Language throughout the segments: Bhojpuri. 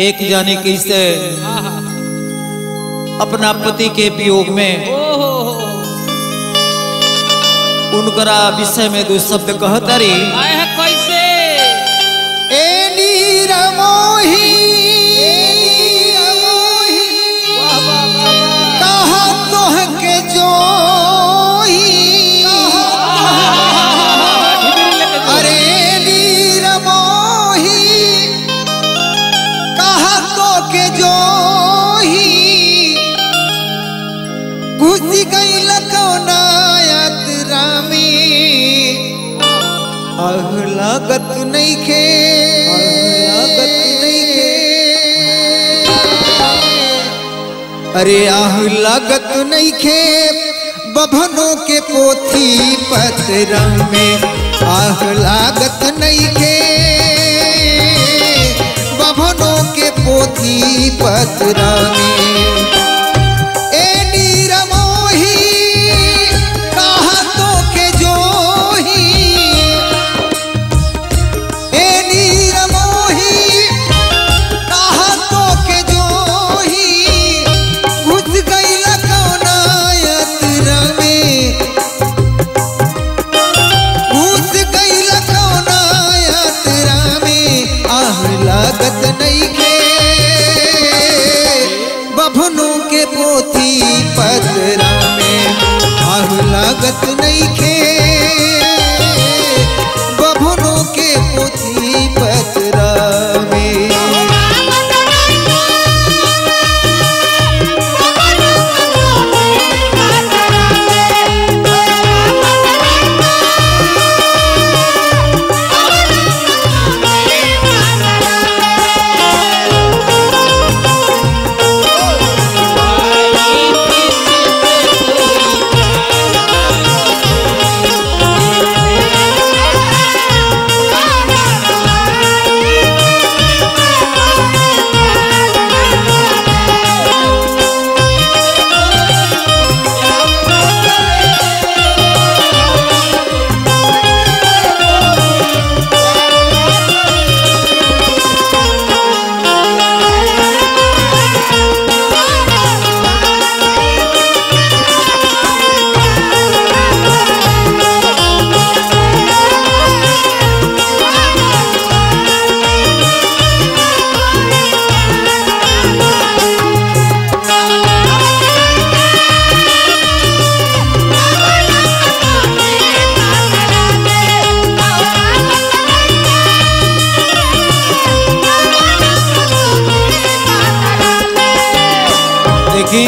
एक जाने कैसे अपना पति के वियोग में ओहो उनकरा विषय में दो शब्द कहतरी आए है कैसे वाह वाह वाह वाह ढिबरी लेके जो। अरे घुसी गई लखौना यात्रा में आह लागत नहीं खे लागत नहीं खे अरे आह लागत नहीं खे बभनों के पोथी पत्र में आह लागत नहीं खे बभनों के पोथी पत्र में ए नीरमोही कहा तो के जोही ए नीरमोही कहा तो के जोही घुस गई लखौना यात्रा में घुस गई लखौना यात्रा में आह लागत नहीं के बभनों के पोथी पतरा में आह लागत नहीं के बभनों के पोथी पतरा में देखी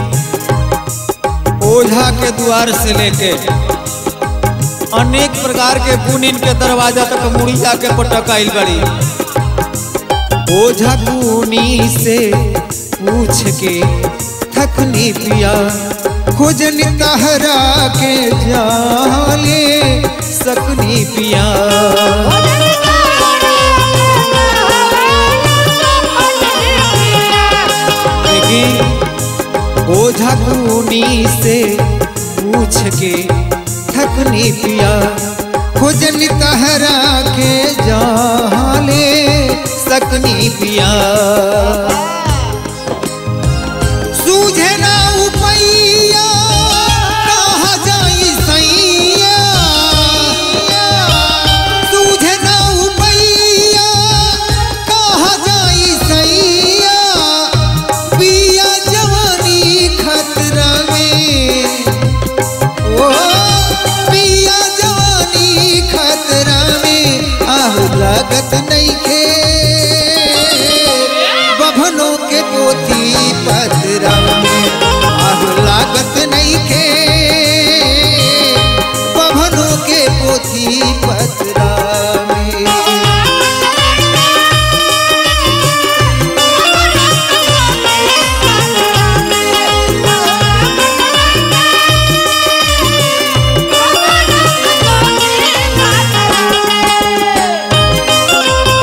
ओझा के द्वार से लेके अनेक प्रकार के गुण इनके दरवाजा तक मुड़िया के पटक आइल बड़ी ओझा गुनी से पूछ के थकनी पिया खोजन कहरा के जाले सकनी पिया देखी ओझा गुनी से पूछ के थकनी पिया खोजन कहरा के जाले सकनी पिया सूझे ना उपैया कहाँ जाई सैया सूझे ना उपैया कहाँ जाई सैया पिया जवानी खतरा में ओ पिया जवानी खतरा में आह लागत नहीं खे बभनों के पोथी पतरा में आह लागत नहीं खे बभनों के पोथी पतरा में Thank you.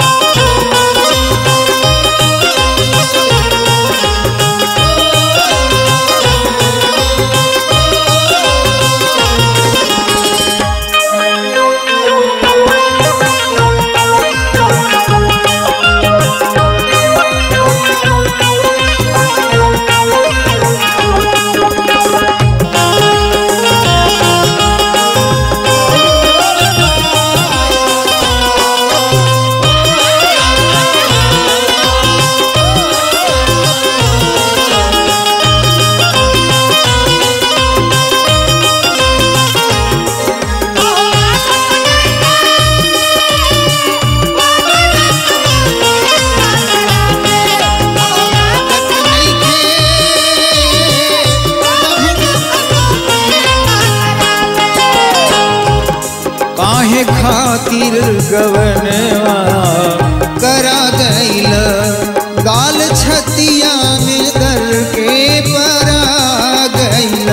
काहे खातिर गवनवा करा गईल गाल छतिया में दर के परा गईल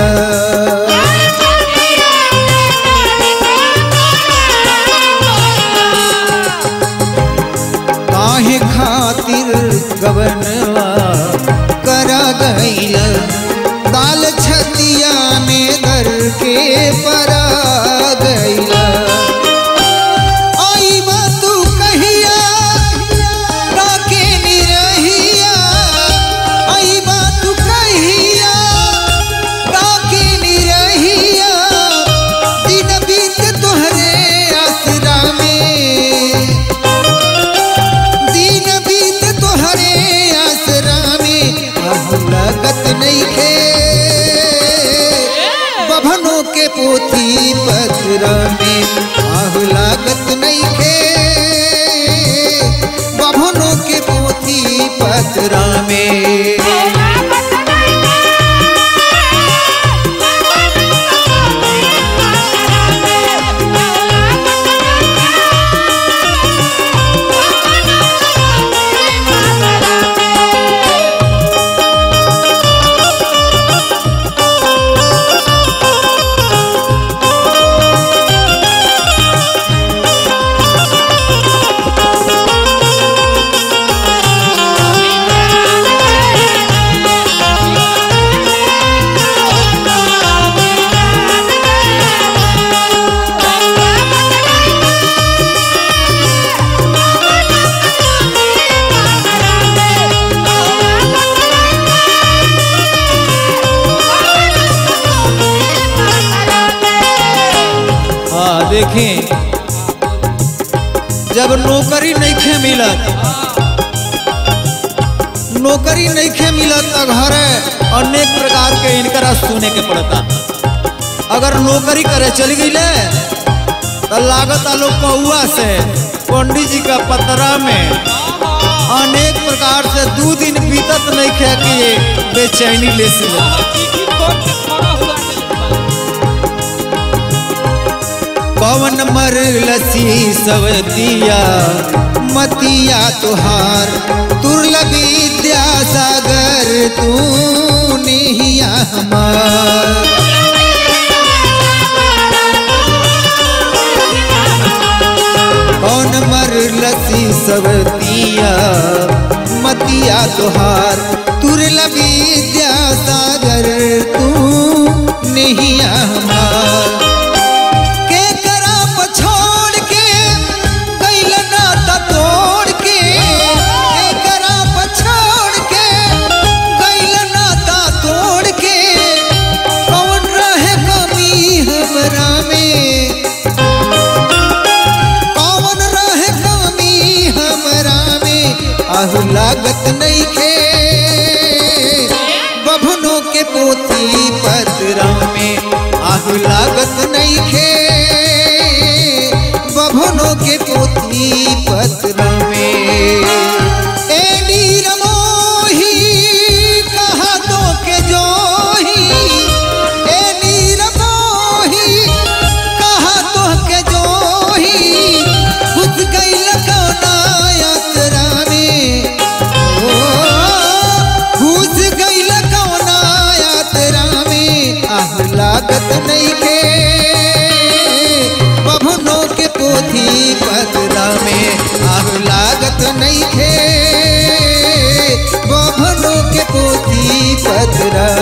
काहे खातिर गवनवा करा गईल दाल छतिया में दर के परा गईल आई बा तू कहिया काके निरहिया आई बा तू कहिया काके निरहिया दिन बीत तोहरे आसरा में दिन बीत तोहरे आसरा में अब लगत नहीं खे बभनों के पोथी पत्र में आह लागत नहीं खे बभनों के पोथी पत्र में हाँ देखें जब नौकरी नहीं खे मिलत नौकरी नहीं खे मिलत तो घरे अनेक प्रकार के इनकरा सुने के पड़ता अगर नौकरी करे चल गई तो लागत लोग कौआ से पंडित जी का पतरा में अनेक प्रकार से दू दिन बीतत नहीं खे कि ये बेचैनी ले से चिट्ठी खोल के खड़ा हुआ पवन मर लसी सवतिया मतिया तुहार दुर्लभ विद्या सागर तू निहिया हमार कौन मर लसी सवतिया मतिया तुहार दुर्लभ विद्या सागर तू निहिया हमार के करा पछोड़ के गइल नाता तोड़ के के करा पछोड़ के गइल नाता तोड़ के कौन रहे कमी हमरा में कौन रहे कमी हमरा में आहु लागत नहीं खे बभनों के पोथी पत्रा में आहु लागत नहीं खे बभनों के पोथी पत्र में ए नीर मोही कहा तो के जोही ए नीर मोही कहा तो के जोही घुस गई लकौना यात्रा में ओ घुस गई लकौना यात्रा में आह लागत नहीं के बभनों के पोथी पतरा में आह लागत नहीं थे बभनों के पोथी पतरा